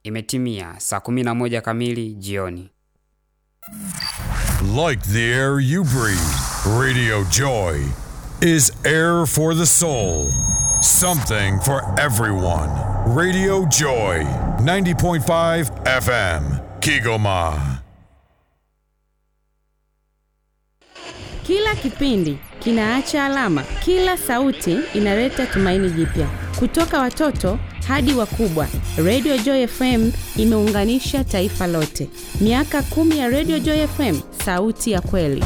Imetimia saa 11 kamili jioni. Like the air you breathe, Radio Joy is air for the soul. Something for everyone. Radio Joy, 90.5 FM, Kigoma. Kila kipindi kinaacha alama, kila sauti inaleta tumaini jipya. Kutoka watoto hadi wakubwa, Radio Joy FM imeunganisha taifa lote. Miaka kumi ya Radio Joy FM, sauti ya kweli.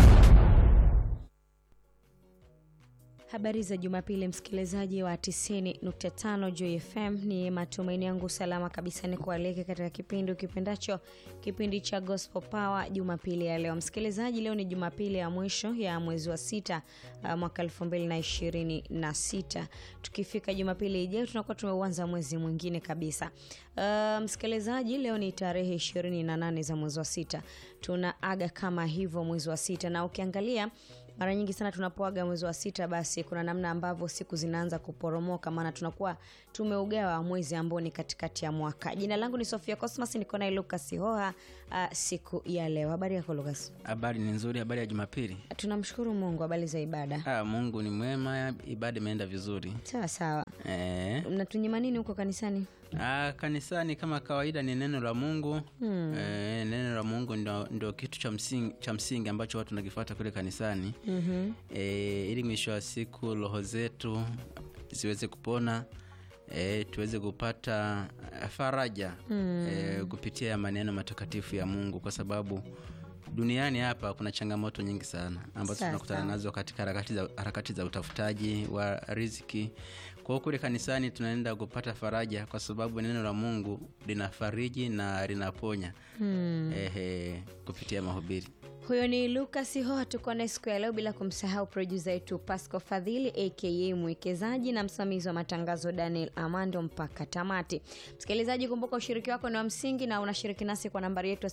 Habari za Jumapili, msikilizaji wa 90.5 Joy FM. Ni matumaini yangu salama kabisa ni kualike katika kipindi ukipendacho, kipindi cha Gospel Power Jumapili ya leo. Msikilizaji, leo ni Jumapili ya mwisho ya mwezi wa sita uh, mwaka 2026. Tukifika Jumapili ijayo tunakuwa tumeuanza mwezi mwingine kabisa. Uh, msikilizaji, leo ni tarehe 28 za mwezi wa sita, tunaaga kama hivyo mwezi wa sita, na ukiangalia mara nyingi sana tunapoaga mwezi wa sita, basi kuna namna ambavyo siku zinaanza kuporomoka, maana tunakuwa tumeugawa mwezi ambao ni katikati ya mwaka. Jina langu ni Sofia Cosmas, niko naye Lucas Hoha uh, siku ya leo. Habari yako Lucas? Habari ni nzuri. Habari ya Jumapili. Tunamshukuru Mungu. Habari za ibada? Ah, Mungu ni mwema, ibada imeenda vizuri. Sawa sawa. Eh, Mnatunyima nini huko kanisani? ah, kanisani kama kawaida ni neno la Mungu hmm. Eh, neno la Mungu ndio, ndio kitu cha msingi, cha msingi ambacho watu tunakifuata kule kanisani mm-hmm. Eh, ili mwisho wa siku roho zetu ziweze kupona E, tuweze kupata faraja mm. e, kupitia maneno matakatifu ya Mungu kwa sababu duniani hapa kuna changamoto nyingi sana ambazo Sasa. tunakutana nazo katika harakati za, harakati za utafutaji wa riziki. Kwa hiyo kule kanisani tunaenda kupata faraja kwa sababu neno la Mungu linafariji na linaponya hmm. ehe, kupitia mahubiri. Huyo ni Lucas Hoha, tuko naye siku ya leo, bila kumsahau produsa yetu Pasco Fadhili aka mwekezaji na msimamizi wa matangazo Daniel Amando mpaka tamati. Msikilizaji, kumbuka ushiriki wako ni wa msingi na unashiriki nasi kwa nambari yetu ya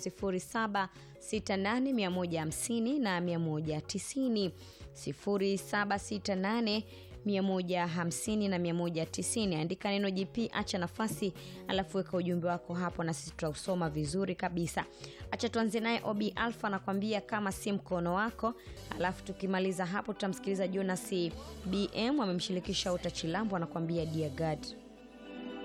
0768150150 na 190 0768 150 na 190. Andika neno GP, acha nafasi, alafu weka ujumbe wako hapo na sisi tutausoma vizuri kabisa. Acha tuanze naye Obi Alpha anakwambia kama si mkono wako, alafu tukimaliza hapo tutamsikiliza Jonas BM amemshirikisha Uta Chilambo anakwambia dear God.